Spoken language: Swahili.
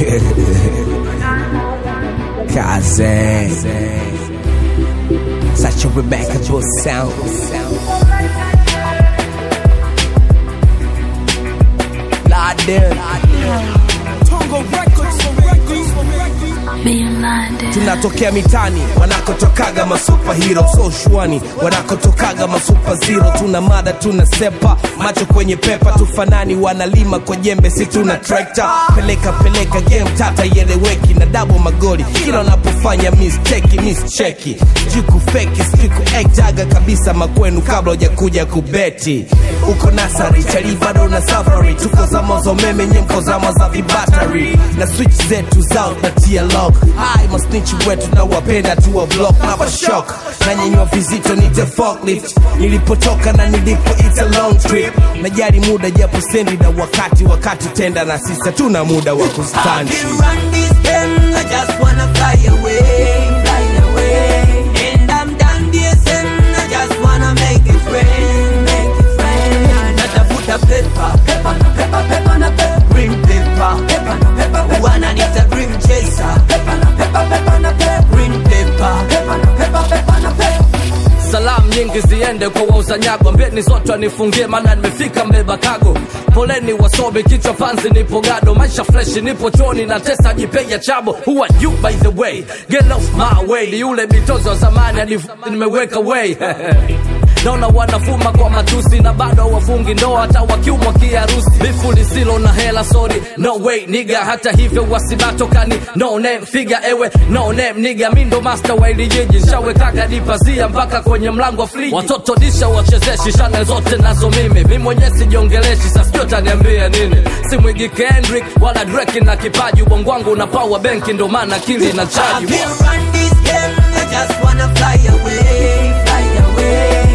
Kaze. Such a remarkable sound. Laden. tunatokea mitani wanakotokaga masupahiro so shwani wanakotokaga masupaziro tuna mada tuna sepa macho kwenye pepa tufanani wanalima kwa jembe si tuna trekta peleka peleka game tata ieleweki na dabo magoli kila unapofanya misteki mischeki sijui kufeki sijui kuektaga kabisa makwenu kabla hujakuja kubeti uko nasari chali bado na safari tuko zama za umeme nyemko zama za vibatari na switch zetu zao natia lock hai masnichi wetu na wapenda tuwa block na bashok na nyenywa vizito nite forklift nilipotoka na nilipo it's a long trip najali muda japo sendi na wakati wakati tenda na sisa tuna muda wa I kustandi can run this game, I just wanna fly away, fly away. And I'm done DSM, I just wanna make it rain, make it rain. Natafuta pepa, pepa na pepa, pepa na pepa, green paper, pepa na pepa, wananiita dream chaser, pepa na pepa, pepa na pepa, green paper, pepa na pepa, pepa na pepa. salamu nyingi ziende kwa wauza nyago mbeni zote wanifungie maana nimefika mbeba kago poleni wasomi kichwa panzi nipo gado maisha freshi nipo choni na tesa jipeja chabo who are you by the way get off my way ni yule bitozo wa zamani hadi nimeweka way naona wanafuma kwa matusi na bado hawafungi ndoa hata wakiumwa kiharusi bifu lisilo na hela sorry no way niga hata hivyo wasibatokani no name figa ewe no name niga mi ndo master wa ili jiji nshawekaga dipazia mpaka kwenye mlango wa friji watoto disha wachezeshi shane zote nazo mimi mi mwenyewe sijiongeleshi sasijua taniambia nini simwigi kendrick wala dreki na kipaji ubongo wangu una power benki ndo maana akili na I chaji can run this game, I just wanna fly away, fly away.